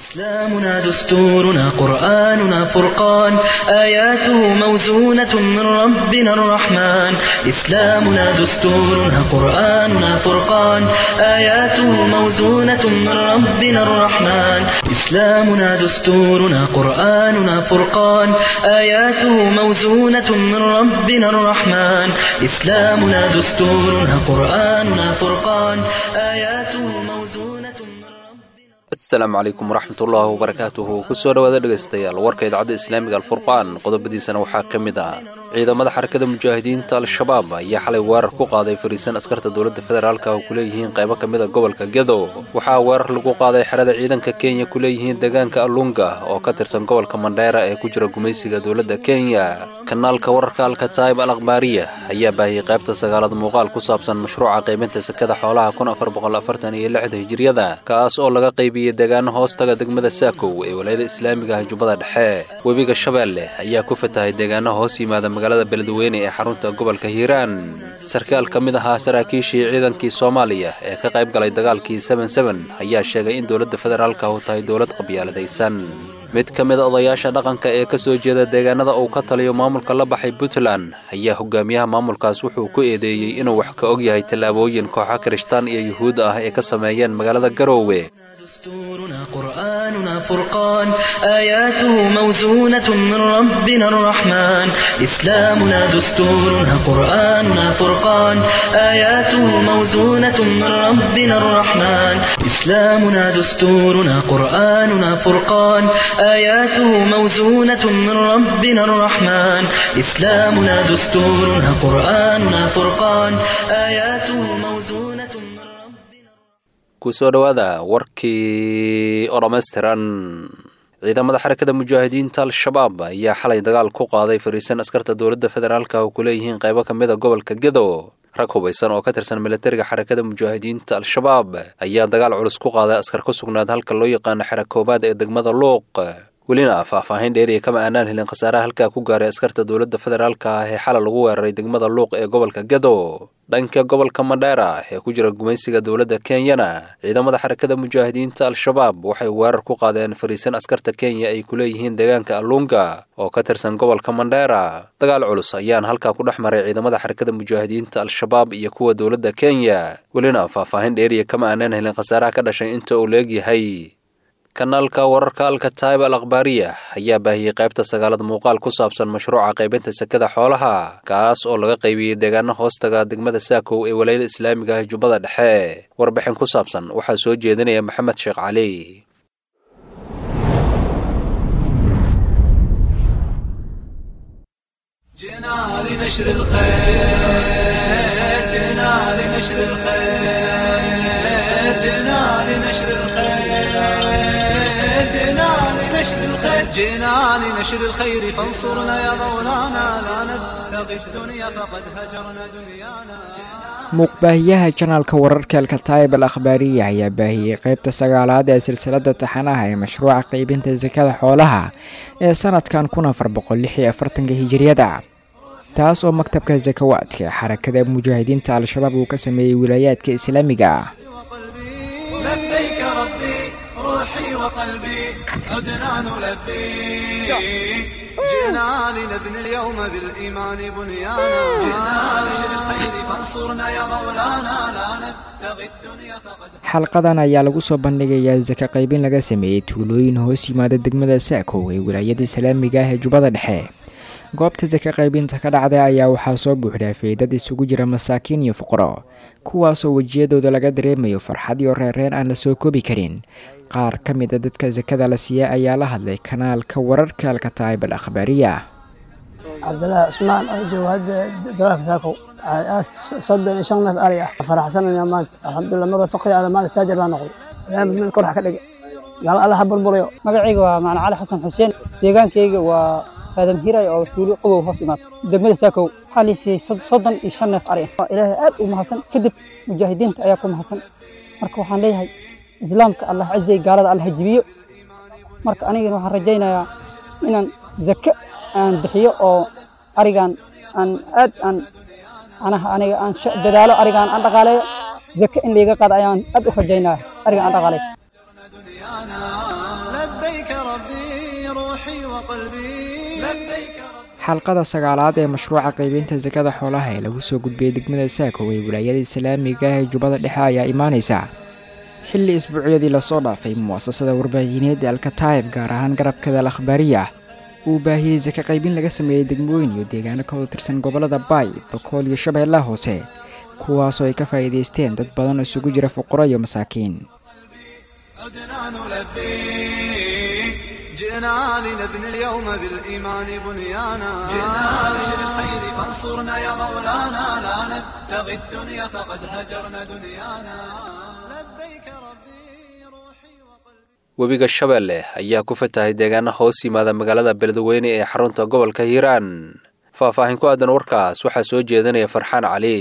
إسلامنا دستورنا قرآننا فرقان آياته موزونة من ربنا الرحمن إسلامنا دستورنا قرآننا فرقان آياته موزونة من ربنا الرحمن إسلامنا دستورنا قرآننا فرقان آياته موزونة من ربنا الرحمن إسلامنا دستورنا قرآننا فرقان آياته موزونة من ربنا asalaamu calaykum waraxmatullaahi wabarakaatuhu kusoo dhowaada dhegaystayaal warka idaacadda islaamiga alfurqaan qodobadiisana waxaa ka mid ah ciidamada xarakada mujaahidiinta al-shabaab ayaa xalay weerar ku qaaday fariisan askarta dowladda federaalka oo ku leeyihiin qaybo ka mid a gobolka gedo waxaa weerar lagu qaaday xerada ciidanka kenya ku leeyihiin deegaanka alunga oo ka tirsan gobolka mandheera ee ku jira gumaysiga dowladda kenya kanaalka wararka alkataib al akhbaariya ayaa baahiyey qaybta sagaalad muuqaal ku saabsan mashruuca qaybinta sekada xoolaha kun afar boqol afartan iyo lixda hijiriyada kaas oo laga qaybiyey deegaano hoostaga degmada saakow ee walaayada islaamiga ah jubbada dhexe webiga shabeelle ayaa ku fatahay deegaano hoos yimaada magaalada beledweyne ee xarunta gobolka hiiraan sarkaal ka mid ahaa saraakiishii ciidankii soomaaliya ee ka qayb galay dagaalkii seben seben ayaa sheegay in dowladda federaalka u tahay dowlad qabyaaladaysan mid ka mid a odayaasha dhaqanka ee ka soo jeeda deegaanada uu ka taliyo maamulka la baxay puntland ayaa hogaamiyaha maamulkaas wuxuu ku eedeeyey inuu wax ka og yahay tallaabooyin kooxa kirishtaan iyo yuhuud ah ee ka sameeyeen magaalada garoowe دستورنا قرآننا فرقان آياته موزونة من ربنا الرحمن إسلامنا دستورنا قرآننا فرقان آياته موزونة من ربنا الرحمن إسلامنا دستورنا قرآننا فرقان آياته موزونة من ربنا الرحمن إسلامنا دستورنا قرآننا فرقان آياته موزونة من ربنا kusoo dhowaada warkii oo dhammaystiran ciidamada xarakada mujaahidiinta al-shabaab ayaa xalay dagaal ku qaaday fariisan askarta dowladda federaalka oo ku leeyihiin qaybo ka mid a gobolka gedo rag hubaysan oo ka tirsan militariga xarakada mujaahidiinta al-shabaab ayaa dagaal culus ku qaaday askar ku sugnaad halka loo yaqaano xera koobaad ee degmada luuq welina faahfaahin dheeriya kama aanaan helin khasaaraha halkaa ku gaaray askarta dowladda federaalka ah ee xalay lagu weeraray degmada luuq ee gobolka gedo dhanka gobolka mandheera ee ku jira gumaysiga dowladda kenyana ciidamada xarakada mujaahidiinta al-shabaab waxay weerar ku qaadeen fariisan askarta kenya ay ku leeyihiin deegaanka alunga oo ka tirsan gobolka mandheera dagaal culus ayaan halkaa ku dhex maray ciidamada xarakada mujaahidiinta al-shabaab iyo kuwa dowladda kenya welina faahfaahin dheeriya kama aanaan helin khasaaraha ka dhashay inta uu leegyahay kanaalka wararka alkataib al akhbaariya ayaa baahiyey qaybta sagaalad muuqaal ku saabsan mashruuca qaybinta sekada xoolaha kaas oo laga qaybiyey deegaano hoostaga degmada saakow ee walaayada islaamiga ah jubbada dhexe warbixin ku saabsan waxaa soo jeedinaya maxamed sheekh cali جئنا لنشر الخير جئنا لنشر الخير جئنا لنشر الخير جئنا لنشر الخير جئنا لنشر الخير فانصرنا يا مولانا لا نبتغي الدنيا فقد هجرنا دنيانا muuqbaahiyaha janaalka wararka alkataib al akhbaariya ayaa baahiyey qaybta sagaalaad ee silsilada taxanaha ee mashruuca qeybinta sakada xoolaha ee sanadkan kun afar boqol lix iyo afartanka hijiriyada taas oo maktabka sakawaadka ee xarakada mujaahidiinta al-shabaab uu ka sameeyey wilaayaadka islaamiga ah وقلبي لبيك ربي روحي وقلبي عدنا نلبي جئنا لنبني اليوم بالإيمان بنيانا جئنا لنشر الخير فانصرنا يا مولانا لا نبتغي الدنيا فقد xalqadan ayaa lagu soo bandhigayaa saka qaybin laga sameeyey tuulooyin hoos yimaada degmada saakow ee wilaayada islaamiga ah ee jubbada dhexe goobta saka qaybinta ka dhacday ayaa waxaa soo buuxdhaafay dad isugu jira masaakiin iyo fuqaro kuwaasoo wejiyadooda laga dareemayo farxad iyo reereen aan la soo koobi karin qaar ka mid a dadka sakada la siiya ayaa la hadlay kanaalka wararka alkataib al akhbaariya cabdilaahi cusmaan oo jooga hadda dagaalka saakow soddon iyo shan neef ari ah faraxsanaya maanta alxamdulilah mar faqri ala maanta taajir baa noqday ilaahay mid kor wax ka dhigay gaalo alla ha burburayo magacayga waa macna cali xasan xuseen deegaankayga waa aadam hiray oo tuulo qogow hoos imaad degmada saakow waxaa la siiyey sod- soddon iyo shan neef ari ah ilaahay aad u mahadsan kadib mujaahidiinta ayaa ku mahadsan marka waxaan leeyahay islaamka allah cizay gaalada allah jibiyo marka anigana waxaan rajaynayaa inaan zake aan bixiyo oo arigan aan aad aan anaha aniga aan sha- dadaalo arigan aan dhaqaaleeyo zake in layga qaado ayaan aad u rajaynaya arigan aan dhaqaaleeyo دنيانا لبيك ربي روحي وقلبي لبيك xalqada sagaalaad ee mashruuca qaybinta sakada xoolaha ee lagu soo gudbiyey degmada saako ee wilaayada islaamiga ah ee jubbada dhexe ayaa imaanaysa xilli isbuucyadii lasoo dhaafay mu'asasada warbaahineed ee alkataib gaar ahaan garabkada al akhbaariya uu baahiyey saka qaybin laga sameeyey degmooyin iyo deegaano ka wada tirsan gobollada baay bakool iyo shabeellaha hoose kuwaasoo ay ka faa'iidaysteen dad badan oo isugu jira fuqaro iyo masaakiin عدنا نلبيك جئنا لنبني اليوم بالإيمان بنيانا جئنا لنشر الخير فانصرنا يا مولانا لا نبتغي الدنيا فقد هجرنا دنيانا لبيك ربي روحي وقلبي webiga shabeelle ayaa ku fatahay deegaana hoos yimaada magaalada beledweyne ee xarunta gobolka hiiraan faahfaahin ku aadan warkaas waxaa soo jeedinaya farxaan cali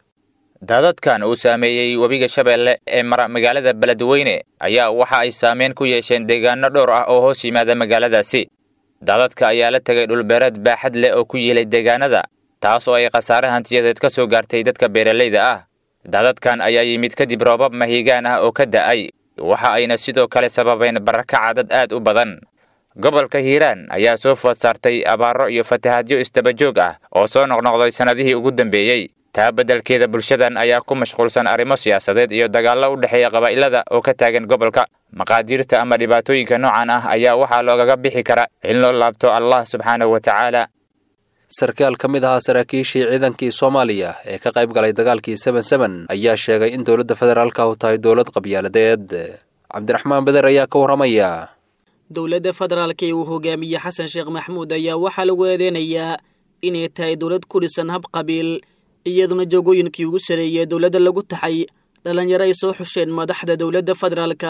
daadadkan uu saameeyey webiga shabeelle ee mara magaalada beledweyne ayaa waxa ay saameyn ku yeesheen deegaano dhowr ah oo hoos yimaada magaaladaasi daadadka ayaa la tegay dhulbeereed baaxad leh oo ku yiilay deegaanada taas oo ay khasaare hantiyadeed ka soo gaartay dadka beeralayda ah daadadkan ayaa yimid kadib roobab mahiigaan ah oo ka da'ay waxa ayna sidoo kale sababeen barakaca dad aad u badan gobolka hiiraan ayaa soo food saartay abaaro iyo fatahaadyo isdabajoog ah oo soo noqnoqday sannadihii ugu dambeeyey taa beddelkeeda bulshadan ayaa ku mashquulsan arrimo siyaasadeed iyo dagaallo u dhexeeya qabaa'ilada oo ka taagan gobolka maqaadiirta ama dhibaatooyinka noocan ah ayaa waxaa loogaga bixi kara in loo laabto allah subxaanahu wa tacaala sarkaal ka mid ahaa saraakiishii ciidankii soomaaliya ee ka qayb galay dagaalkii seben seben ayaa sheegay in dowladda federaalka u tahay dowlad qabyaaladeed cabdiraxmaan beder ayaa ka warramaya dowladda federaalka ee uu hogaamiye xasan sheekh maxmuud ayaa waxaa lagu eedeynayaa inay tahay dowlad ku dhisan hab qabiil iyaduna joogooyinkii ugu sareeyey dowladda lagu taxay dhallinyaro ay soo xusheen madaxda dowladda federaalka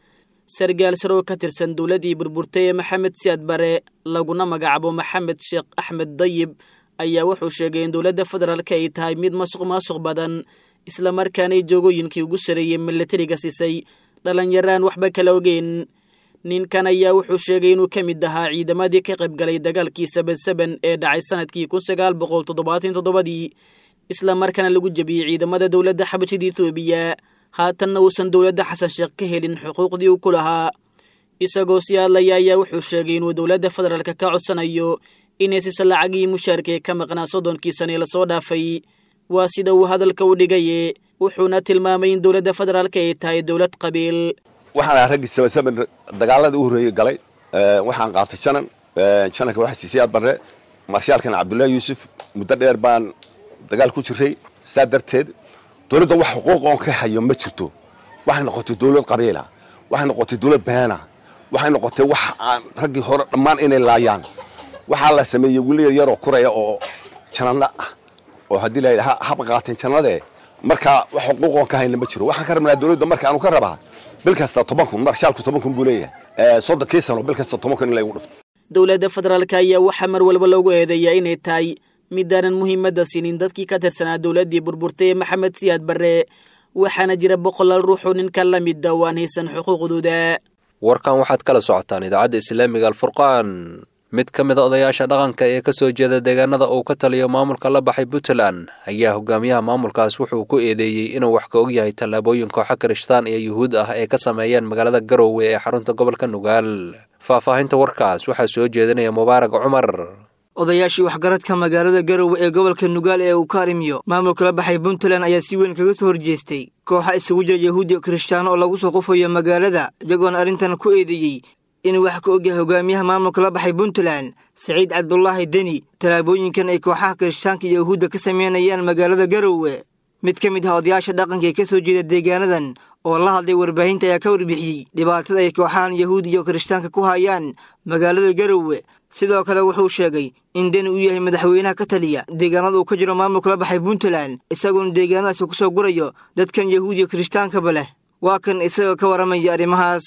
sargaal saroo ka tirsan dowladdii burburtay ee maxamed siyaad bare laguna magacaabo maxamed sheekh axmed dayib ayaa wuxuu sheegay in dowladda federaalka ay tahay mid masuq maasuq badan islamarkaanay joogooyinkii ugu sareeyey milatariga siisay dhallinyaraan waxba kala ogeyn ninkan ayaa wuxuu sheegay inuu ka mid ahaa ciidamadii ka qayb galay dagaalkii seben seben ee dhacay sanadkii kun sagaal boqol toddobaatan toddobadii islamarkaana lagu jebiyey ciidamada dowladda xabashida etoobiya haatanna uusan dowladda xasan sheekh ka helin xuquuqdii uu ku lahaa isagoo sii hadlaya ayaa wuxuu sheegay inuu dowladda federaalka ka codsanayo inay siisa lacagii mushaarka ee ka maqnaa soddonkii sane lasoo dhaafay waa sida uu hadalka u dhigaye wuxuuna tilmaamay in dowladda federaalka ay tahay dowlad qabiil waxaan ahaa raggii sabansaban dagaalada u horreeyey galay waxaan qaatay janan jananka waxaa siisay aad barre marshaalkan cabdullaahi yuusuf muddo dheer baan dagaal ku jiray saa darteed dowladda wax xuquuq oon ka hayo ma jirto waxay noqotay dowlad qabiila waxay noqotay dowlad beena waxay noqotay wax aan raggii hore dhammaan inay laayaan waxaa la sameeyey weliya yaroo kuraya oo janano ah oo haddii la yidhaha haba qaateen jannadee markaa wax xuquuq oon ka hayna ma jiro waxaan ka rabnaa dowladda marka aanu ka rabaa bil kasta toban kun marshaalku toban kun buu leeyahay soddonkii sano bil kasta toban kun in laygu dhufto dowladda federaalka ayaa waxaa mar walba loogu eedeeyaa inay tahay midaanan muhiimadda siinin dadkii ka tirsanaa dowladdii burburtay ee maxamed siyaad barre waxaana jira boqolaal ruuxoo ninkan la mida oo aan haysan xuquuqdooda warkan waxaad kala socotaan idaacadda islaamiga alfurqaan mid ka mid a odayaasha dhaqanka ee ka soo jeeda deegaanada uu ka taliyo maamulka la baxay puntland ayaa hogaamiyaha maamulkaas wuxuu ku eedeeyey inuu wax ka og yahay tallaabooyin kooxa kirishtaan iyo yuhuud ah ee ka sameeyeen magaalada garowe ee xarunta gobolka nugaal faahfaahinta warkaas waxaa soo jeedinaya mubaarak cumar odayaashii waxgaradka magaalada garowe ee gobolka nugaal ee uu ka arrimiyo maamulka la baxay puntland ayaa si weyn kaga soo horjeestay kooxa isugu jira yahuud iyo kirishtaano oo lagu soo qufayo magaalada iyagoona arrintan ku eedeeyey inuu wax ka ogyahay hogaamiyaha maamulka la baxay puntland saciid cabdulaahi deni tallaabooyinkan ay kooxaha kirishtaanka iyo yahuudda ka sameynayaan magaalada garowe mid ka mid ah odayaasha dhaqanka ee ka soo jeeda deegaanadan oo la hadlay warbaahinta ayaa ka warbixiyey dhibaatada ay kooxahan yahuud iyo kirishtaanka ku hayaan magaalada garowe sidoo kale wuxuu sheegay in deni uu yahay madaxweynaha ka taliya deegaanada uu ka jiro maamulka la baxay puntland isagoona deegaanadaasi ku soo gurayo dadkan yahuud iyo kirishhtaankaba leh waa kan isagoo ka warramaya arrimahaas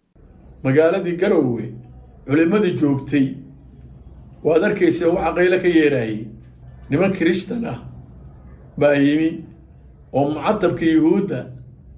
magaaladii garowe culimmadii joogtay waad arkaysa waxa qaylo ka yeeraayey niman kirishtan ah baa yimi oo mucatabka yuhuudda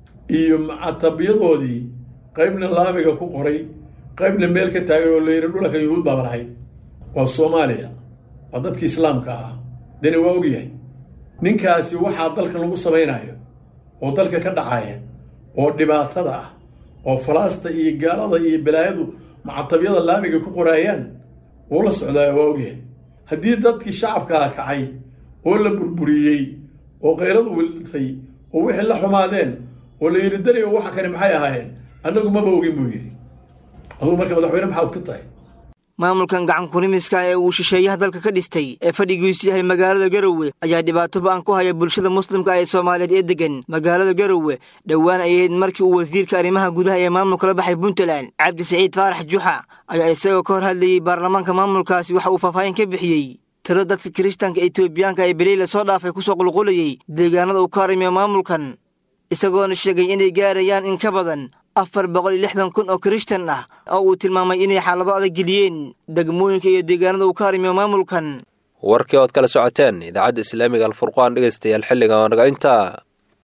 iyo mucatabyadoodii qaybna laamiga ku qoray qaybna meel ka taagay oo layidhi dhulanka yuhuud baaba lahayd waa soomaaliya waa dadkii islaamka ah deni waa ogyahay ninkaasi waxaa dalka lagu samaynayo oo dalka ka dhacaya oo dhibaatada ah oo falaasta iyo gaalada iyo balaayadu macatabyada laamiga ku qoraayaan wuu la socdaa waa ogyahay haddii dadkii shacabkaa kacay oo la burburiyey oo kayradu wiltay oo wixii la xumaadeen oo la yidhi dariyo waxa kani maxay ahaayeen annagu maba ogin buu yidhi adugu marka madaxweyne maxaad ka tahay maamulkan gacan kunimiska ee uu shisheeyaha dalka ka dhistay ee fadhigiisu yahay magaalada garowe ayaa dhibaato ba-an ku haya bulshada muslimka ee soomaaliyeed ee degan magaalada garowe dhowaan ay ahayd markii uu wasiirka arrimaha gudaha ee maamulka la baxay puntland cabdi saciid faarax juxa ayaa isagoo ka hor hadlayey baarlamaanka maamulkaasi waxa uu faahfaahin ka bixiyey tiro dadka kirishtanka etoobiyaanka ee beley la soo dhaafay kusoo qulqulayey deegaanada uu ka harimiyo maamulkan isagoona sheegay inay gaarayaan in ka badan afar boqol iyo lixdan kun oo kirishtan ah oo uu tilmaamay inay xaalado adag geliyeen degmooyinka iyo deegaanada uu ka harimiyo maamulkan warkii ood kala socoteen idaacadda islaamiga alfurqaan dhegaystayaal xilliga naga intaa